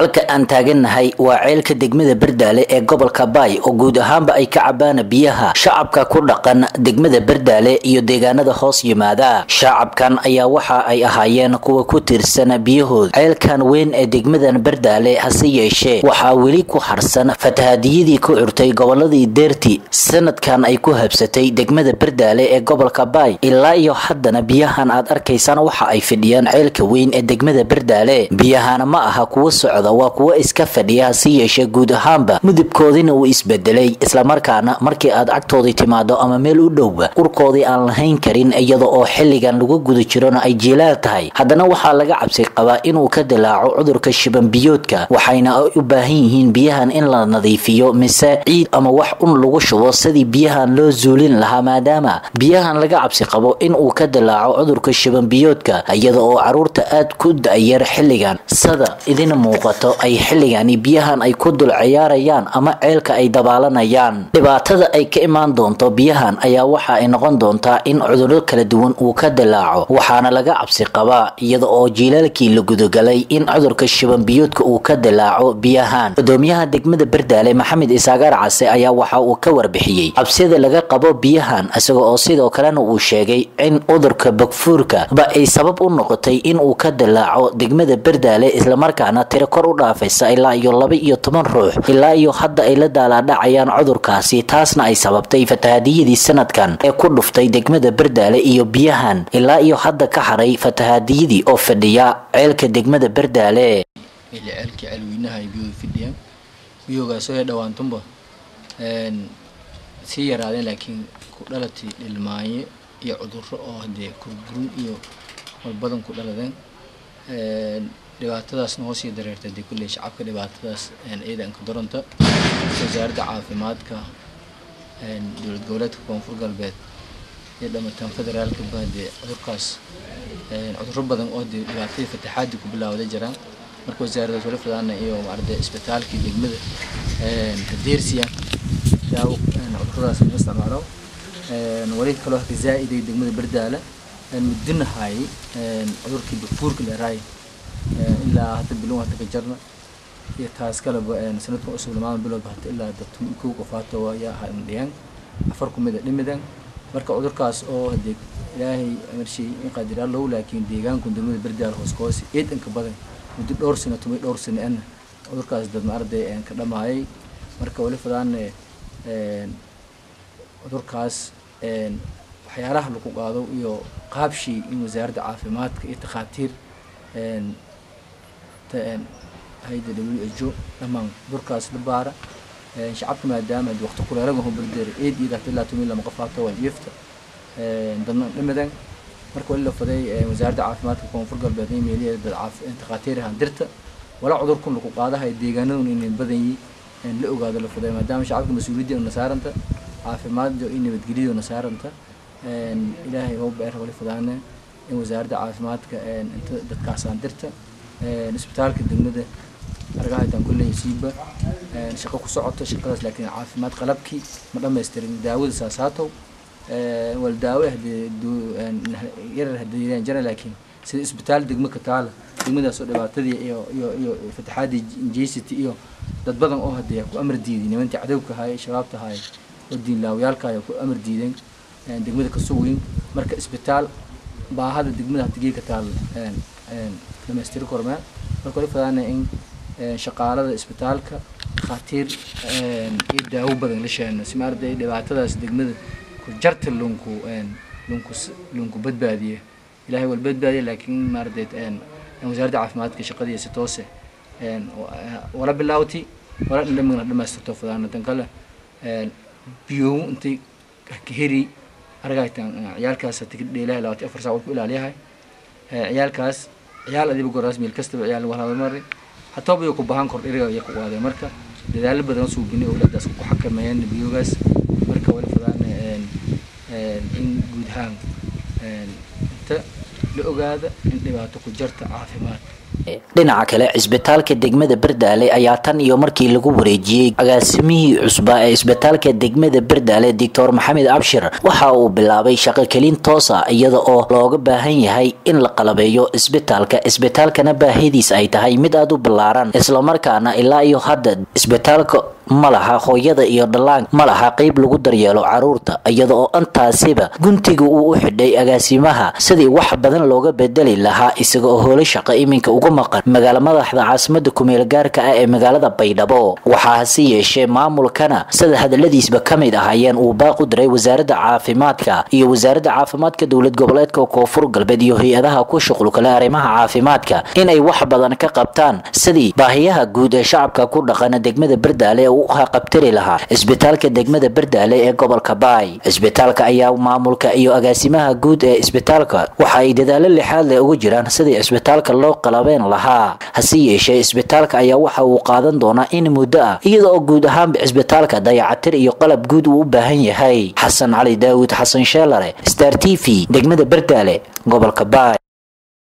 halka aan taagannahay waa ceelka degmada berdaale ee gobolka baay oo guud ahaanba ay ka cabaan biyaha shacabka ku dhaqan degmada berdaale iyo deegaanada hoos yimaada shacabkan ayaa waxa ay ahaayeen kuwa ku tiirsan biyahooda ceelkan weyn ee degmadan berdaale hase yeeshee waxaa weli ku harsan fatahadiyadii ku curtay goboladii deerti sanadkan ay ku habsatay degmada berdaale ee gobolka baay ilaa iyo haddana biyahan aad arkaysaan waxa ay fidhiyaan ceelka weyn ee degmada berdaale biyahana ma aha kuwa socda waa kuwa iska fadhiya hase yeeshee guud ahaanba mudibkoodina uu isbedelay islamarkaana markii aad cagtoodii timaado ama meel u dhowba urkoodii aan lahayn karin iyada oo xilligan lagu guda jirona ay jilaal tahay haddana waxaa laga cabsi qabaa inuu ka dilaaco cudurka shibanbiyoodka waxayna ay u baahan yihiin biyahan in la nadiifiyo mise ciid ama wax un lagu shubo sidii biyahan loo zuulin lahaa maadaama biyahan laga cabsi qabo inuu ka dilaaco cudurka shibanbiyoodka iyada oo caruurta aad ku da-yar xilligan sada idin muuqato ay xilligani biyahan ay ku dul ciyaarayaan ama ceelka ay dabaalanayaan dhibaatada ay ka imaan doonto biyahan ayaa waxa ay noqon doontaa in cudurro kala duwan uu ka dilaaco waxaana laga cabsi qabaa iyada oo jiilaalkii la gudagalay in cudurka shibanbiyoodka uu ka dilaaco biyahan gudoomiyaha degmada berdaale maxamed isaagaar case ayaa waxa uu ka warbixiyey cabsida laga qabo biyahan isaga oo sidoo kalena uu sheegay in cudurka bogfuurka ba ay sabab u noqotay in uu ka dilaaco degmada berdaale islamarkaana tiro kor u dhaafaysa ilaa iyo laba iyo toban ruux ilaa iyo hadda ay la daalaadhacayaan cudurkaasi taasna ay sababtay fatahadiyadii sanadkan ee ku dhuftay degmada berdaale iyo biyahan ilaa iyo hadda ka haray fatahadiyadii oo fadhiya ceelka degmada berdaale ceelkii ceelweynaha ay biyuhu fidhiyaan biyuhugaasoo ee dhowaantunba sii yaraadeen laakiin ku dhalatay dhilmaanye iyo cudurro oo hadee kurgurun iyo walbadan ku dhaladeen dhibaatadaasna hoos sii dareertay dee kulley shacabka dhibaatadaas ciidanka doronta wasaaradda caafimaadka dowlad goboleedka koonfur galbeed iyo dhamataan federaalka ba dee cudurkaas cudurro badan oo dee dhibaatadii fataxaadii ku bilawday jiraan marka wasaaraddaas wali fadaana iyo maarade isbitaalkii degmada hadeersiya daawo cudurradaas laga isticmaalo wali kaloo haka zaa-iday degmada berdaala mudinahay cudurkii bafuurka dheeraay ilaa hadda bilow hadda ka jarna iyo taas kaleba sanadka cusub lamaada biloodba hata ilaa dadku kow qofaato ayaa ahaa imdhiyaan afar kumid a dhimidan marka cudurkaas oo hadee ilaahay marshay in qaadiraa low laakiin deegaanku degmada berdaala hoos ka hoose eedanka badan muddo dhowr sano tumay dhowr sano ana cudurkaas dad maarday ka dhamaayay marka wali fadaan cudurkaas waxyaalaha lagu qaado iyo qaabshii in wasaaradda caafimaadka iyo takhaatiir hayda w h o dhammaan cudurkaas la baara shacabka maadaama hadii waqti kuleelaga hobardeer eed iyo data ilaa tumin lama qofaato waa jiifta dadna dhimidan marka wali la faday wasaaradda caafimaadka koonfur galbeed meeliya dad takhaatiir ahaan dirta walaa cudurkun lagu qaadahay deegaanadun inay badan yi la ogaado la faday maadaama shacabka mas-uuliyadda na saaranta caafimaadda iyo nabadgelyada na saaranta ilaahay hoo beer wali fadaane in wasaaradda caafimaadka inta dadkaasaan dirta isbitaalka degmada argahaytaan kulley siiba shaqo ku socoto shaqadaas laakiin caafimaad qalabkii ma dhamaystirin daawada saasaatow wal daawo yarar hadayaan jira laakiin sida isbitaal degmo ka taala degmadaasoo dhibaatadii iyo iyo iyo fataxaadii injacity iyo dad badan oo hadeeya ku amar diiday nimantii cadowka haye shabaabta haye oo diinlaawayaalka haye ku amar diideen degmada kasoo weyn marka isbitaal baahada degmada hadigii ka taal dhamaystiri kormee marka wali fadaana in shaqaalada isbitaalka dhakhaatiir iyo daawo badan la sheeno si maarday dhibaatadaas degmada ku jarta lunku lunku lunku badbaadiye ilaahay wal badbaadiye laakiin maarday wasaaradda caafimaadka shaqadii si toose wala bilaawti wala dhammaan dhamaystirto fadaana tan kale biyo intay ka heri argaytan ciyaalkaas tigid dheelahay labaatan afar saac wal ku ilaaliyahay ciyaalkaas ciyaal adiba goraas meel kastaba ciyaal walaaba maray hataa biyo ku bahan kor dhiriga iyo ku qaadeen marka dadaalo badan soo bini awlaadaas ku xakameeyeen biyogaas marka wali fadaan in guud ahaan inta la ogaada in dhibaato ku jarta caafimaad dhinaca kale cisbitaalka degmada berdaale ayaa tan iyo markii lagu wareejiyey agaasimihii cusbaa ee isbitaalka degmada berd bardaale doctor maxamed abshir waxa uu bilaabay shaqo kelin toosa iyada oo looga baahan yahay in la qalabeeyo isbitaalka isbitaalkana baahidiis ay tahay mid aada u ballaaran islamarkaana ilaa iyo hadda isbitaalka ma laha hooyada iyo dhalaan ma laha qeyb lagu daryeelo caruurta iyada oo intaasiba guntiga uu u xidhay agaasimaha sidii wax badan looga bedeli lahaa isaga oo howlo shaqo iminka uga maqan magaala madaxda caasimada kumeel gaarka ah ee magaalada baydhabo waxaa hase yeeshee maamulkana sida hadaladiisba ka mid ahaayeen uu baaq u diray wasaaradda caafimaadka iyo wasaaradda caafimaadka dowlad goboleedka koonfur galbeed iyo hay-adaha ku shuqulkale arrimaha caafimaadka inay wax badan ka qabtaan sidii baahiyaha guud ee shacabka ku dhaqana degmada bardaale u qabtiri lahaa isbitaalka degmada bardaale ee gobolka baay isbitaalka ayaa maamulka iyo agaasimaha guud ee isbitaalka waxa ay dadaalo lixaad leh uga jiraan sidii isbitaalka loo qalabeen lahaa hase yeeshee isbitaalka ayaa waxa uu qaadan doonaa in muddo ah iyada oo guud ahaanba isbitaalka dayacatir iyo qalab guud uu u baahan yahay xasan cali daawud xasan sheelare star t v degmada bardaale gobolka baay